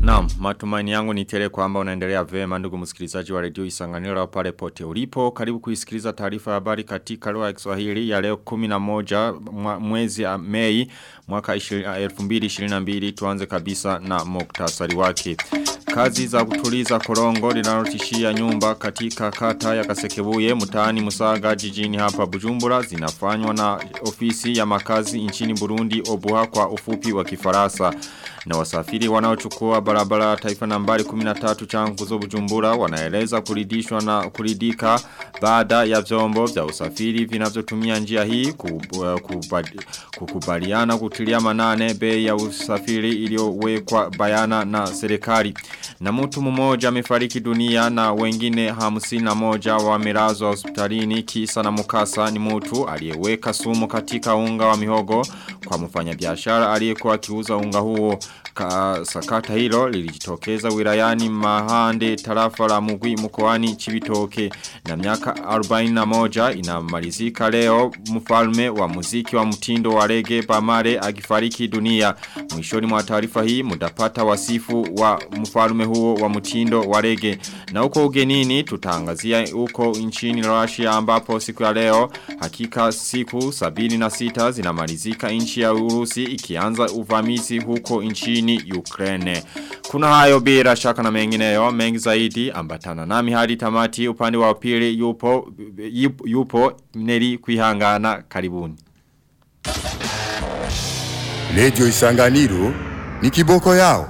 Naam, matumaini yangu ni tele kwamba unaendelea vema ndugu msikilizaji wa redio Isanganiro pale pote ulipo. Karibu kuisikiliza taarifa ya habari katika lugha ya Kiswahili ya leo 11 mwezi ya Mei mwaka 2022 tuanze kabisa na muktasari wake. Kazi za kutuliza korongo linalotishia nyumba katika kata ya Kasekebuye mtaani Musaga jijini hapa Bujumbura zinafanywa na ofisi ya makazi nchini Burundi Obuha kwa ufupi wa Kifaransa na wasafiri wanaochukua barabara taifa nambari 13 changuzo Bujumbura wanaeleza kuridishwa na kuridika baada ya vyombo vya usafiri vinavyotumia njia hii kukubaliana kutilia manane bei ya usafiri iliyowekwa bayana na serikali na mtu mmoja amefariki dunia na wengine hamsini na moja wamelazwa hospitalini kisa na mukasa ni mtu aliyeweka sumu katika unga wa mihogo kwa mfanyabiashara aliyekuwa akiuza unga huo Ka, sakata hilo lilijitokeza wilayani mahande tarafa la mugwi mkoani chibitoke na miaka 41 inamalizika leo mfalme wa muziki wa mtindo wa rege Bamare akifariki dunia mwishoni mwa taarifa hii mutapata wasifu wa mfalme huo wa mtindo wa rege na huko ugenini tutaangazia huko nchini Russia ambapo siku ya leo hakika siku 76 zinamalizika nchi ya Urusi ikianza uvamizi huko nchini Ukraine. Kuna hayo bila shaka na mengineyo mengi zaidi ambatana nami hadi tamati upande wa pili yupo yupo, yupo Neri kuihangana karibuni. Lejo Isanganiro ni kiboko yao.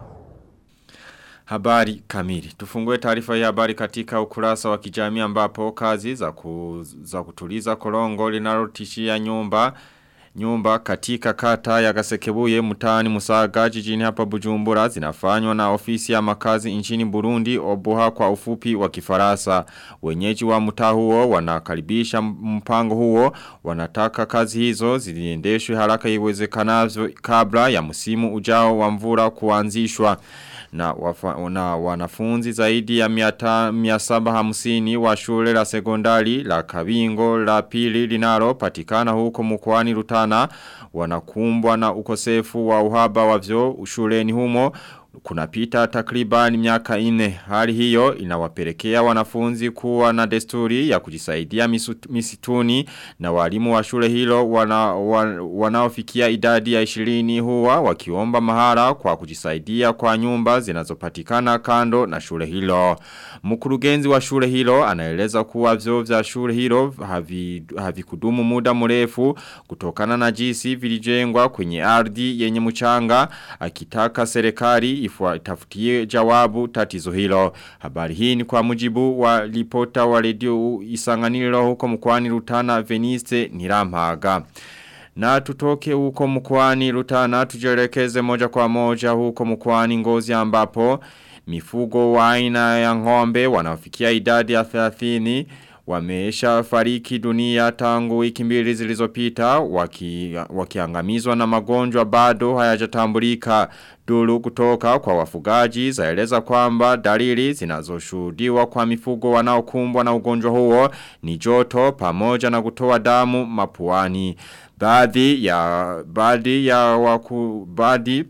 Habari kamili. Tufungue taarifa ya habari katika ukurasa wa kijamii ambapo kazi za, ku, za kutuliza korongo linalotishia nyumba Nyumba katika kata ya Gasekebuye mtaani Musaga jijini hapa Bujumbura zinafanywa na ofisi ya makazi nchini Burundi obuha kwa ufupi wa kifarasa. Wenyeji wa mtaa huo wanakaribisha mpango huo wanataka kazi hizo ziliendeshwe haraka iwezekanavyo kabla ya msimu ujao wa mvura kuanzishwa na, wafa, na wanafunzi zaidi ya miata, miasaba hamsini wa shule la sekondari la kabingo la pili linalo patikana huko mkwani rutana wanakumbwa na ukosefu wa uhaba wa vyo shuleni humo kunapita takriban miaka ine. Hali hiyo inawapelekea wanafunzi kuwa na desturi ya kujisaidia misituni na walimu wa shule hilo wana, wana, wanaofikia idadi ya 20 huwa wakiomba mahara kwa kujisaidia kwa nyumba zinazopatikana kando na shule hilo. Mkurugenzi wa shule hilo anaeleza kuwa vyo vya shule hilo havikudumu havi muda mrefu kutokana na jinsi vilijengwa kwenye ardhi yenye mchanga akitaka serikali itafutie jawabu tatizo hilo. Habari hii ni kwa mujibu wa ripota wa redio isanganiro huko mkwani rutana Venice Nirampaga. Na tutoke huko mkwani rutana tujelekeze moja kwa moja huko mkwani ngozi ambapo mifugo wa aina ya ngombe wanaofikia idadi ya 30 wamesha fariki dunia tangu wiki mbili zilizopita waki, wakiangamizwa na magonjwa bado hayajatambulika duru kutoka kwa wafugaji zaeleza kwamba dalili zinazoshuhudiwa kwa mifugo wanaokumbwa na ugonjwa huo ni joto pamoja na kutoa damu mapuani baadhi ya baadhi ya waku baadhi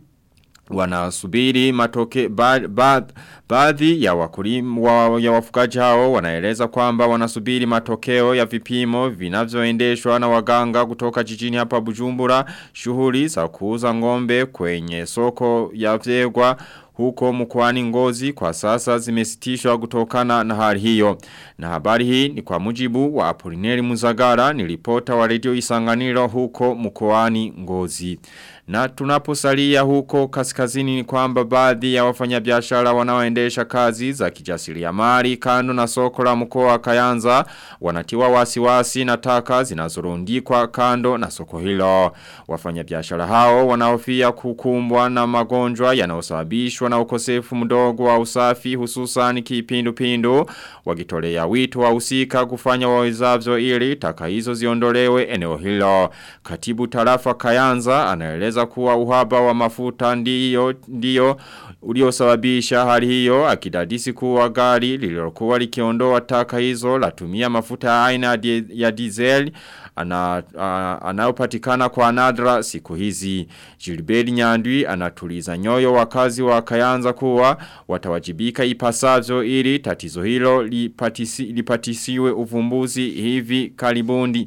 wanasubiri matoke baadhi ba, baadhi ya wakulimu wa, ya wafugaji hao wanaeleza kwamba wanasubiri matokeo ya vipimo vinavyoendeshwa na waganga kutoka jijini hapa Bujumbura shughuli za kuuza ngombe kwenye soko ya vyegwa huko mkwani ngozi kwa sasa zimesitishwa kutokana na hali hiyo. Na habari hii ni kwa mujibu wa Apolineri Muzagara ni ripota wa redio isanganiro huko mkwani ngozi. Na tunaposalia huko kaskazini ni kwamba baadhi ya wafanyabiashara wanaoendesha kazi za kijasiriamali kando na soko la mkoa wa Kayanza wanatiwa wasiwasi na taka zinazorundikwa kando na soko hilo. Wafanyabiashara hao wanahofia kukumbwa na magonjwa yanayosababishwa na ukosefu mdogo wa usafi hususan kipindupindu wakitolea wito wa usika kufanya wawezavyo ili taka hizo ziondolewe eneo hilo. Katibu tarafa Kayanza anaeleza anaeleza kuwa uhaba wa mafuta ndiyo ndiyo uliosababisha hali hiyo akidadisi kuwa gari lililokuwa likiondoa taka hizo latumia mafuta aina ya diesel ana, uh, anayopatikana kwa nadra siku hizi. Gilbert Nyandwi anatuliza nyoyo wakazi wa Kayanza kuwa watawajibika ipasavyo ili tatizo hilo lipatisi, lipatisiwe uvumbuzi hivi karibundi.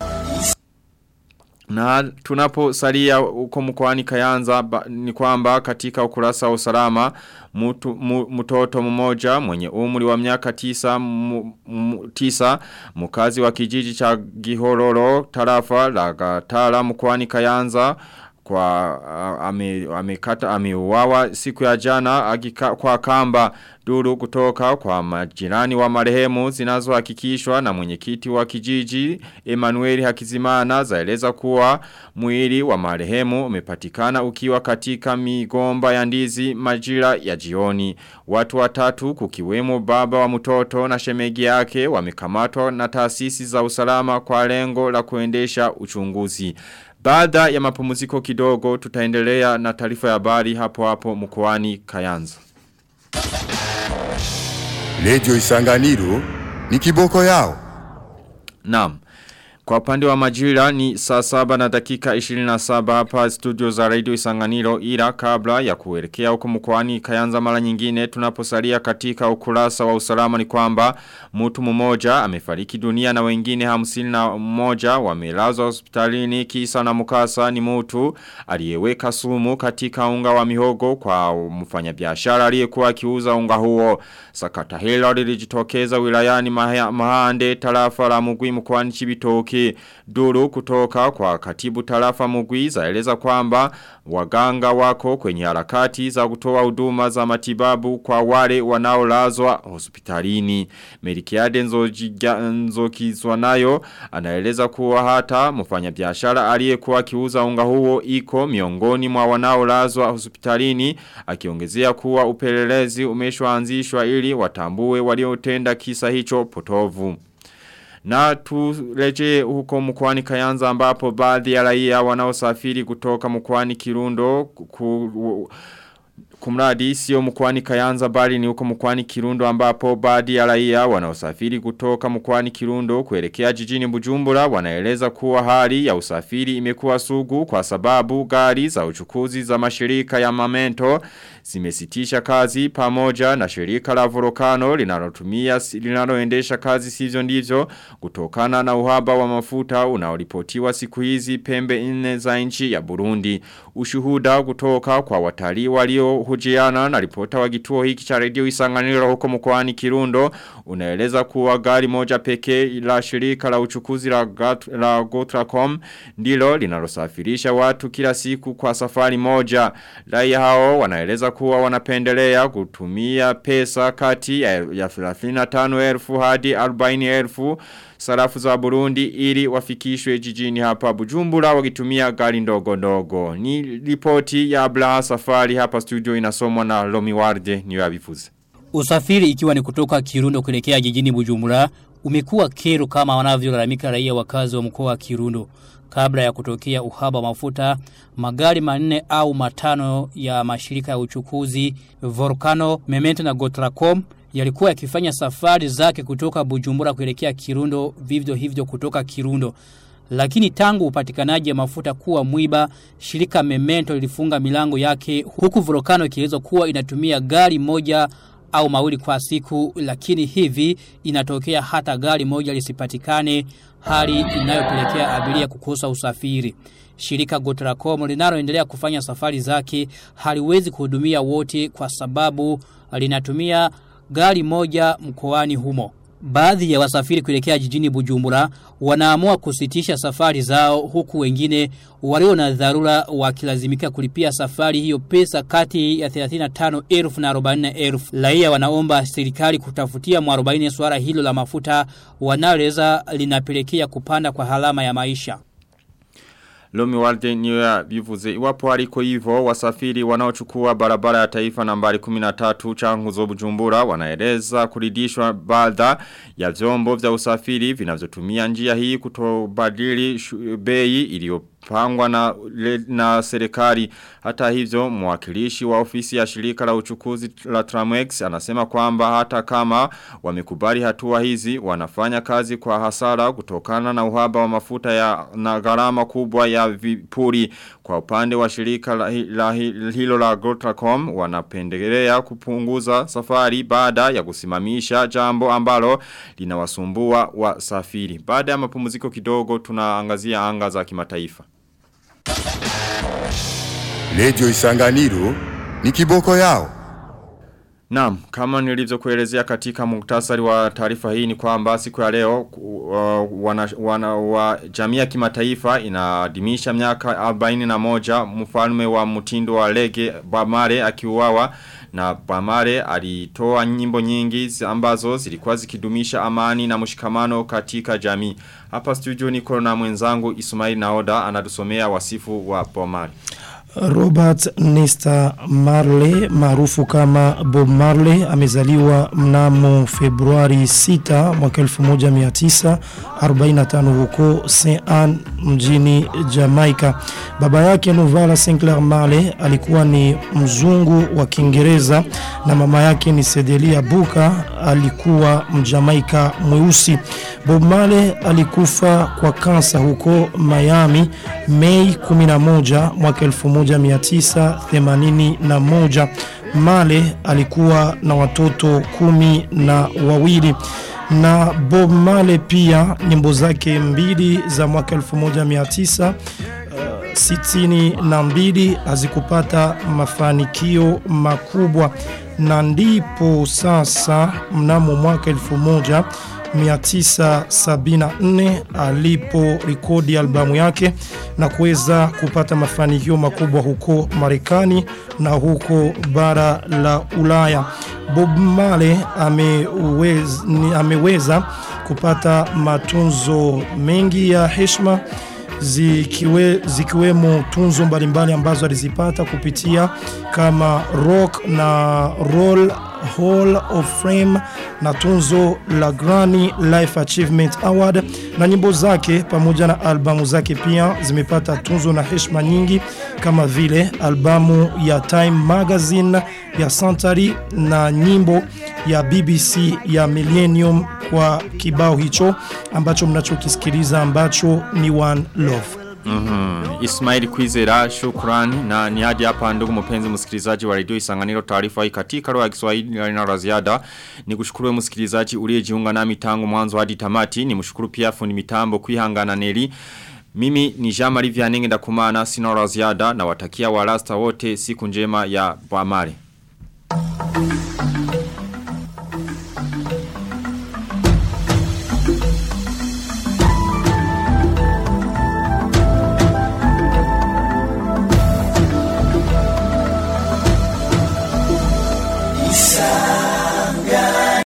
Na tunapo salia uko mkwani kayanza ba, ni kwamba katika ukurasa wa usalama mutu, mu, mtoto mmoja mwenye umri wa miaka tisa, mu, mu, tisa mkazi wa kijiji cha Gihororo tarafa la Gatara mkwani kayanza kwa uh, amekata ame ameuawa siku ya jana agika, kwa kamba duru kutoka kwa majirani wa marehemu zinazohakikishwa na mwenyekiti wa kijiji Emmanuel Hakizimana zaeleza kuwa mwili wa marehemu umepatikana ukiwa katika migomba ya ndizi majira ya jioni watu watatu kukiwemo baba wa mtoto na shemegi yake wamekamatwa na taasisi za usalama kwa lengo la kuendesha uchunguzi baada ya mapumziko kidogo tutaendelea na taarifa ya habari hapo hapo mkoani Kayanza. Radio Isanganiro ni kiboko yao. Naam. Kwa upande wa majira ni saa saba na dakika 27 hapa studio za radio isanganiro ila kabla ya kuelekea huko mkoani kayanza mara nyingine tunaposalia katika ukurasa wa usalama ni kwamba mtu mmoja amefariki dunia na wengine hamsini na mmoja wamelazwa hospitalini kisa na mukasa ni mtu aliyeweka sumu katika unga wa mihogo kwa mfanyabiashara aliyekuwa akiuza unga huo sakata hilo lilijitokeza wilayani mahande tarafa la mugwi mkoani chibitoki Mwanamke duru kutoka kwa katibu tarafa mugwi zaeleza kwamba waganga wako kwenye harakati za kutoa huduma za matibabu kwa wale wanaolazwa hospitalini. Merikiade nzokizwa nayo anaeleza kuwa hata mfanya biashara aliyekuwa akiuza unga huo iko miongoni mwa wanaolazwa hospitalini akiongezea kuwa upelelezi umeshwaanzishwa ili watambue waliotenda kisa hicho potovu. Na tureje huko mkwani kayanza ambapo baadhi ya raia wanaosafiri kutoka mkwani kirundo ku, kumradi sio mkwani kayanza bali ni huko mkwani kirundo ambapo baadhi ya raia wanaosafiri kutoka mkwani kirundo kuelekea jijini bujumbura wanaeleza kuwa hali ya usafiri imekuwa sugu kwa sababu gari za uchukuzi za mashirika ya mamento zimesitisha kazi pamoja na shirika la volkano linalotumia linaloendesha kazi sivyo ndivyo kutokana na uhaba wa mafuta unaoripotiwa siku hizi pembe nne za nchi ya Burundi. Ushuhuda kutoka kwa watalii walio hujiana na ripota wa kituo hiki cha redio Isanganiro huko mkoani Kirundo unaeleza kuwa gari moja pekee la shirika la uchukuzi la, Gat, la Gotracom ndilo linalosafirisha watu kila siku kwa safari moja. Raia hao wanaeleza kuwa wanapendelea kutumia pesa kati ya 35,000 hadi 40,000 sarafu za Burundi ili wafikishwe jijini hapa Bujumbura wakitumia gari ndogo ndogo. Ni ripoti ya Ablaha Safari hapa studio inasomwa na Lomi Warde ni wabifuze. Usafiri ikiwa ni kutoka Kirundo kuelekea jijini Bujumbura umekuwa kero kama wanavyolalamika raia wakazi wa mkoa wa Kirundo. Kabla ya kutokea uhaba wa mafuta, magari manne au matano ya mashirika ya uchukuzi Volcano, Memento na Gotracom yalikuwa yakifanya safari zake kutoka Bujumbura kuelekea Kirundo, vivyo hivyo kutoka Kirundo. Lakini tangu upatikanaji wa mafuta kuwa mwiba, shirika Memento lilifunga milango yake huku Volcano ikielezwa kuwa inatumia gari moja au mawili kwa siku lakini hivi inatokea hata gari moja lisipatikane hali inayopelekea abiria kukosa usafiri. Shirika Gotracom linaloendelea kufanya safari zake haliwezi kuhudumia wote kwa sababu linatumia gari moja mkoani humo. Baadhi ya wasafiri kuelekea jijini Bujumbura wanaamua kusitisha safari zao huku wengine walio na dharura wakilazimika kulipia safari hiyo pesa kati ya 35,000 na 40,000. Raia wanaomba serikali kutafutia mwarobaini swala hilo la mafuta wanaleza linapelekea kupanda kwa halama ya maisha. Lomi walde niyo ya bivuze. Iwapo haliko hivyo, wasafiri wanaochukua barabara ya taifa nambari 13 changuzo bujumbura wanaeleza kuridishwa baadha ya vyombo vya usafiri vinavyotumia njia hii kutobadili bei iliyo pangwa na, le, na serikali hata hivyo mwakilishi wa ofisi ya shirika la uchukuzi la Tramex anasema kwamba hata kama wamekubali hatua hizi wanafanya kazi kwa hasara kutokana na uhaba wa mafuta ya na gharama kubwa ya vipuri kwa upande wa shirika la, la, hilo la Gotracom wanapendelea kupunguza safari baada ya kusimamisha jambo ambalo linawasumbua wasafiri baada ya mapumziko kidogo tunaangazia anga za kimataifa Radio Isanganiro ni kiboko yao. Naam, kama nilivyokuelezea katika muktasari wa taarifa hii ni kwamba siku ya leo uh, wana, wana, wa jamii ya kimataifa inaadhimisha miaka 41 mfalme wa mtindo wa lege Bamare akiuawa na Bamare alitoa nyimbo nyingi ambazo zilikuwa zikidumisha amani na mshikamano katika jamii. Hapa studio niko na mwenzangu Ismail Naoda anatusomea wasifu wa Bamare. Robert Nesta Marley maarufu kama Bob Marley amezaliwa mnamo Februari 6 mwaka 1945 huko St. Anne mjini Jamaica. Baba yake Novala Sinclair Marley alikuwa ni mzungu wa Kiingereza na mama yake ni Cedelia Buka alikuwa mjamaika mweusi. Bob Marley alikufa kwa kansa huko Miami Mei 11 mwaka 1981. Male alikuwa na watoto kumi na wawili na Bob Male pia nyimbo zake mbili za mwaka 1900 sitini na mbili hazikupata mafanikio makubwa na ndipo sasa mnamo mwaka 1974 alipo rekodi albamu yake na kuweza kupata mafanikio makubwa huko Marekani na huko bara la Ulaya. Bob Marley ameweza, ameweza kupata matunzo mengi ya heshima zikiwe, zikiwemo tunzo mbalimbali ambazo alizipata kupitia kama Rock na Roll Hall of Fame na tunzo la Grammy Life Achievement Award na nyimbo zake pamoja na albamu zake pia zimepata tunzo na heshima nyingi kama vile albamu ya Time Magazine ya Century na nyimbo ya BBC ya Millennium kwa kibao hicho ambacho mnachokisikiliza ambacho ni One Love. Mm -hmm. Ismail Kwizera shukrani na ni hadi hapa ndugu mpenzi msikilizaji wa redio Isanganiro taarifa hii katika lugha ya Kiswahili na la ziada nikushukuru msikilizaji uliyejiunga nami tangu mwanzo hadi tamati nimshukuru pia fundi mitambo kuihangana neli mimi ni Jean-Marie Vianney ndakumana sina la ziada na watakia walasta wote siku njema ya Bwamare.